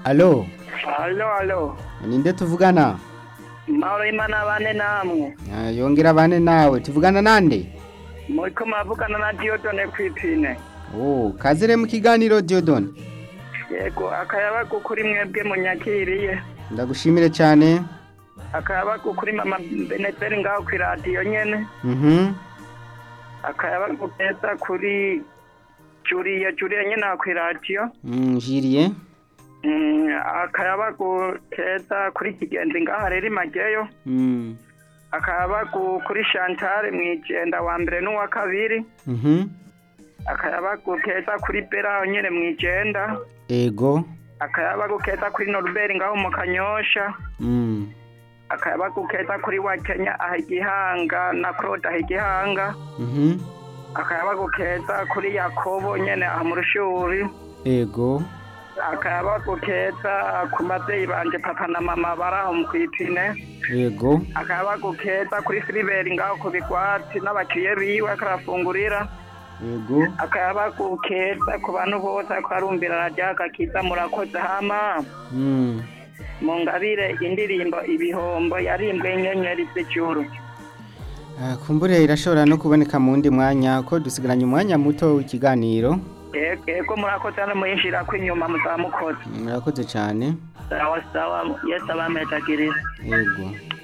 alo alo alo ninde tuvugana mahoro y'imana bane namwe Ah, yongera bane nawe tuvugana nande muriko muravugana na diodone kw'ipine oh kazire mu kiganiro Diodone yego akayabagu kuri mwebwe munyakiriye ndagushimire cyane akayabagu kuri mama benezeri ngaho kw'iradiyo nyene mhm akayabagu keza kuri juriye juriye nyene aho kw'iradiyo mm, jiriye Mm, akayabagu keza kuri kigenzi ngaho rero imageyo mm. akayabagu kuri shantare mwijenda wa mbere n'uwa kabiri mhm akayabagu keza kuri bera aho nyene mwijenda ego akayabagu keza kuri noruberi ngaho mu kanyosha mm. akayabagu keza kuri wa kenya aha igihanga na claude aha igihanga mhm akayabagu keza kuri yakobo nyene aha mu rushuri ego akayabagu keza ku babyeyi banje papa na mama bari aho mu kwipine ego akayabagu keza kuri siliveri ngaho ku bigwati n'abakiriye biwe akarafungurira ego akayabagu keza ku bantu bose akarumbira radiyaga kiza murakoze hama mm. mungabire indirimbo ibihombo yarimbwe inyenyeri z'ijuru Ah, kumbure irashobora no kuboneka mu wundi mwanya ko dusigaranye umwanya muto w'ikiganiro ego murakoze hano muyinjirako inyuma muzamukoze murakoze cyane sawa sawa yesu abamejagiriza ego